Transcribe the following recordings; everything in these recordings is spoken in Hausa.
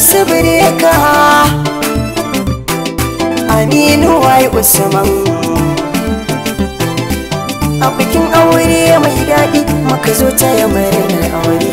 su bireka aminu wai usman a bikin aure mai daɗi muka zo ta yamarin aure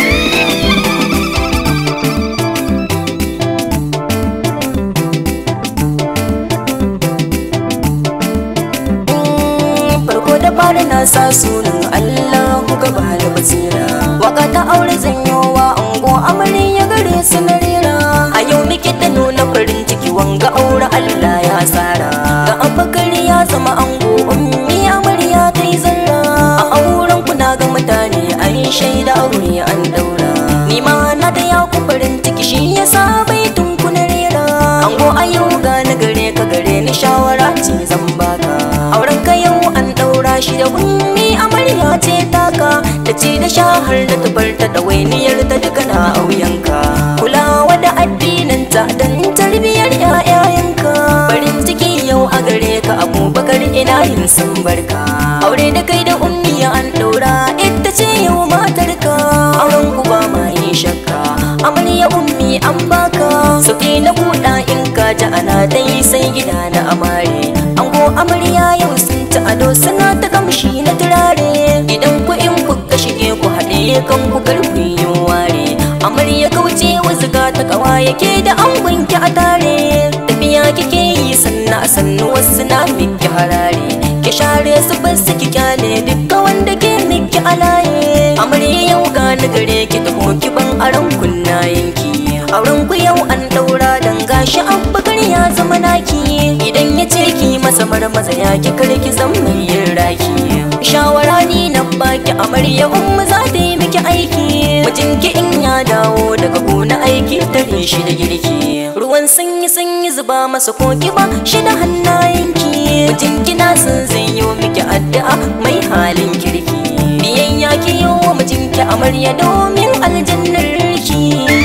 farko da fara na sa sunan Allah kuka ba da basira waka ta aure zanyowa ango amarin ya gare su na rera a yau muke ta nuna farin ciki wanga aure Allah ya tsara ga abakari ya zama ango ummi amarya ta yi zarra a auren ku na ga mutane an shaida aure an daura ni ma na da ya ku farin ciki shi yasa baitun ku na rera ango a yau ga na gare ka gare ni shawara ce zan baka auren ka yau an daura shi da ummi amarya ce taka da ce da shahar da tubar ta da wainiyar ta duka na auyanka kulawa da addininta don tarbiyyar 'ya'yayanka farin ciki yau a gare ka abubakar ina yin san barka aure da kai da ummi an daura ita ce yau matarka auren ku ba ma yin shakka amarya ummi an baka sauke na buɗa in ka ji ana dai sai gida na amare ango amarya yau sun ci ado suna ta kamshi na turare idan ku in kuka shige ku haɗe kan ku karfi yin ware amarya kauce wasu ta kawa yake da angon ki a tare tafiya kike yi sanna a sannu wasu na miki harare ki share su bar su ki kyale dukka wanda ke miki alaye amarya yau gani gare ki taho ki ban aron kunnayenki auren ku yau an daura dan gashi abbakar ya zama naki idan ya ce ki masa marmaza ya ki karki zan mai yin raki shawara ni na baki amarya umma za ta yi miki aiki mijinki in ya dawo daga gona aiki tare shi da girki ruwan sanyi sanyi zuba masa koki ba shi da hannayenki mijinki na san zai yi miki addu'a mai halin kirki biyayya ki yi wa mijinki amarya domin aljannar ki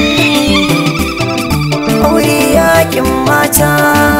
aure yakin mata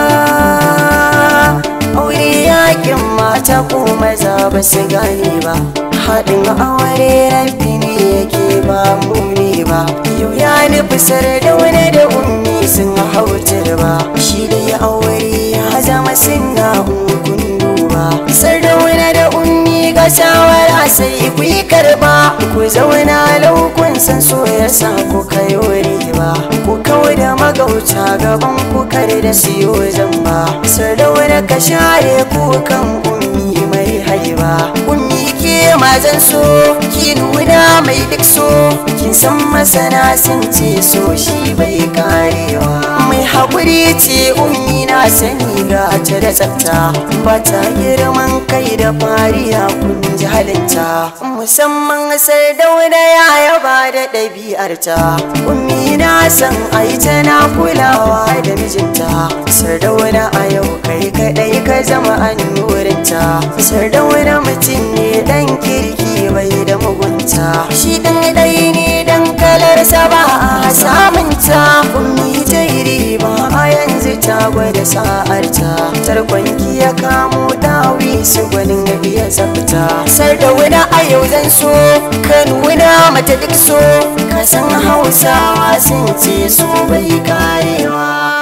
aure yakin mata ko maza ba su gane ba haɗin aure rafi ne yake ba mu ne ba yau ya nufi da wani da ummi sun hautar ba shi da ya aure ya zama suna hukun duba sardauna da ummi ga shawara sai ku yi karba ku zauna laukun san so ya sa ku kai wuri ba ku kawai da magauta gaban ku kare da siyo zamba sardauna ka share kukan ummi mai haiba ummi ke mazan so ki nuna mai duk so kin san masana sun ce so shi bai karewa mai haƙuri ce ummi na sani ga ta da tsafta ba ta girman kai da fariya kun ji halinta musamman sardauna ya yaba da ɗabi'arta ummi na san ai tana kulawa da mijinta sardauna a yau kai kaɗai ka zama annurinta sardauna mutum ne ɗan kirki bai da mugunta shi ɗan ɗai ne dan kalarsa ba a samunta ummi ta yi riba a yanzu ta gwada sa'arta tarkonki ya kamo dawi su gwanin iya tsafta sardauna a yau zan so ka nuna mata duk so ka san hausawa sun ce so bai karewa